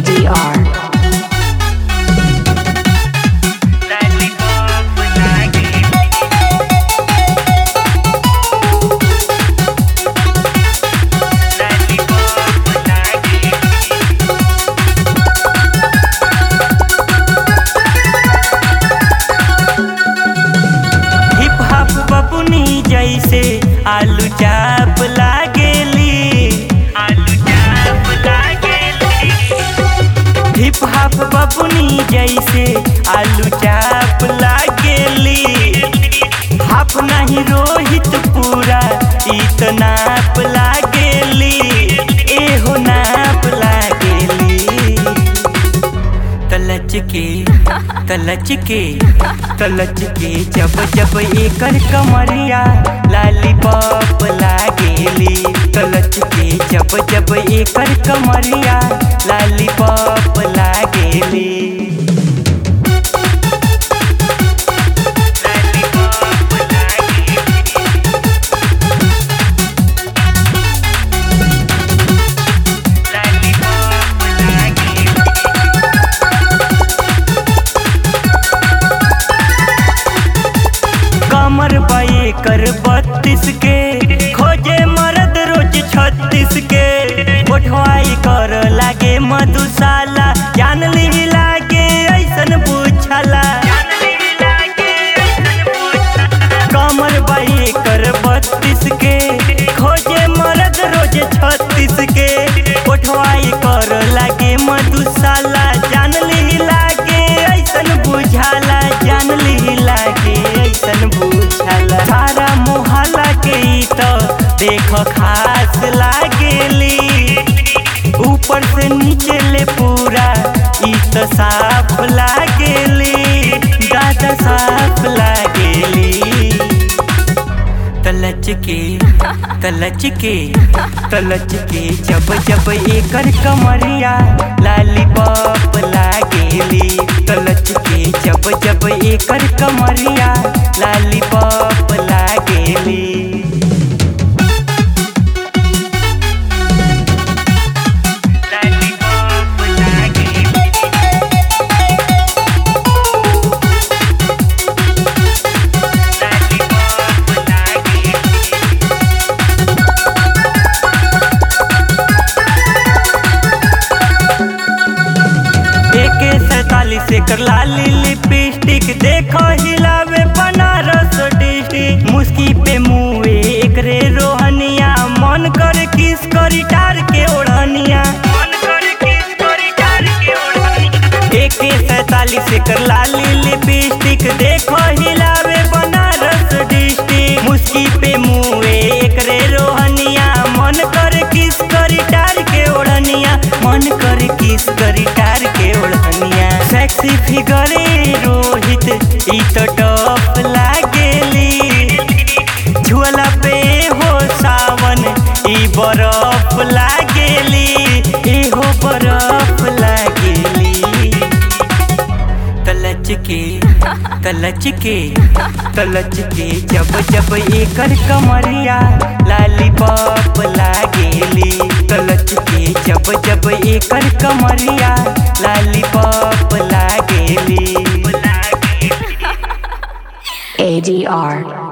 ADR. Hip hop बपुनी जैसे आलू चाप लागेली आलू चाप लागेली हिप हॉप बपुनी जैसे आलू चाप लागेली हाफ नहीं रोहित पूरा इत नाप लागेली एहो नाप लागेली तलच के तलच के तलच के जब जब एकर कमरिया लालीपॉप लागेली तलच के जब जब एकर कमरिया लालीपॉप लागेली लालीपॉप लागेली लालीपॉप लागेली कमर बाए कर बत्तीस के खोजे मरद रोज छत्तीस के उठवाई कर लागे मधुशाला जान ली लागे ऐसन पूछला कमर बाए कर बत्तीस के खोजे मरद रोज छत्तीस के उठवाई कर लागे मधुशाला जान ली लागे ऐसन बुझाला जान ली लागे ऐसन बुझाला सारा मोहल्ला के ई तो देख खास लागेली ऊपर से नीचे ले पूरा ई तो साफ लागेली दादा साफ लागेली तलच के तलच के तलच के जब जब एकर कमरिया लालीपॉप लागेली तलच के जब जब एकर कमरिया लालीपॉप लागेली लालीपॉप लागेली लालीपॉप लागेली एके सैतालीस एकर लाली लिपस्टिक देखो हिलावे बनारस डिस्ट्रिक्ट मुस्की पे मुए एकरे रोहनिया मन कर किस करी टार के ओढ़निया मन कर किस करी टार के ओढ़निया एके सैतालीस एकर लाली लिपस्टिक देखो हिलावे बनारस डिस्ट्रिक्ट मुस्की पे मुए एकरे रोहनिया मन कर किस करी टार के ओढ़निया मन कर किस करी टार के ओढ़निया सेक्सी फिगरे रोहित ई तो टॉप लागेली झुला पे हो सावन ई बरफ लागेली ई हो बरफ लागेली तलच के तलच के तलच के जब जब एकर कमरिया लालीपॉप लागेली तलच के जब जब एकर कमरिया लालीपॉप लागेली ADR.